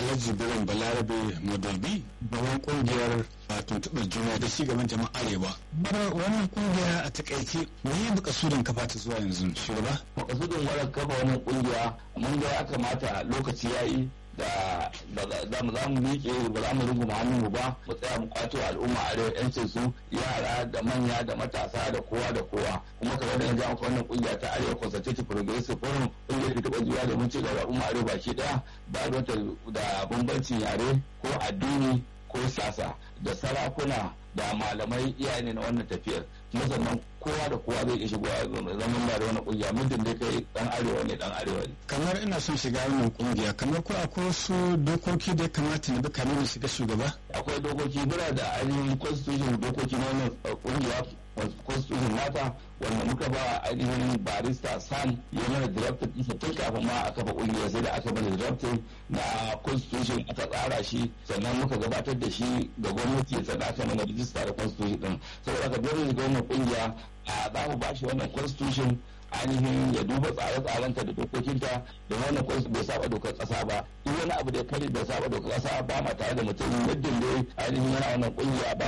alhaji birin balarabe modalbi gaban kungiyar tuntuɓar juna da ci gaban jama'a arewa wannan kungiya a takaice me ya buka sudan kafa ta zuwa yanzu shugaba makasudin wadda kafa wannan kungiya mun ga ya kamata lokaci ya yi da za mu za mu miƙe ba za mu runguma hannunmu ba mu tsaya mu kwato al'umma arewa yancin su yara da manya da matasa da kowa da kowa kuma kamar da yanzu an wannan kungiya ta arewa consultative progressive forum kungiyar da taɓa zuwa domin ci gaba al'umma arewa baki ɗaya ba wata da bambancin yare ko addini ko siyasa da sarakuna da malamai iyaye ne na wannan tafiyar kuma sannan kowa da kowa zai iya shigowa zaman ba da wani kungiya muddin dai kai dan arewa ne dan arewa ne kamar ina son shiga wannan kungiya kamar ko akwai wasu dokoki da ya kamata na bi kamin na shiga shugaba akwai dokoki muna da ainihin constitution dokoki na wannan kungiya constitution nata wanda muka ba ainihin barista sam ya mana directive isa tun kafin ma a kafa kungiya sai da aka mana directive na constitution aka tsara shi sannan muka gabatar da shi ga gwamnati sannan aka mana rijista da constitution din saboda aka dole ga wannan kungiya a za mu ba shi wannan constitution ainihin ya duba tsare-tsarenta da dokokinta da wannan constitution bai saba dokar kasa ba duk wani abu da ya kare da saba dokar kasa ba ma tare da mutum muddin dai ainihin yana wannan kungiya ba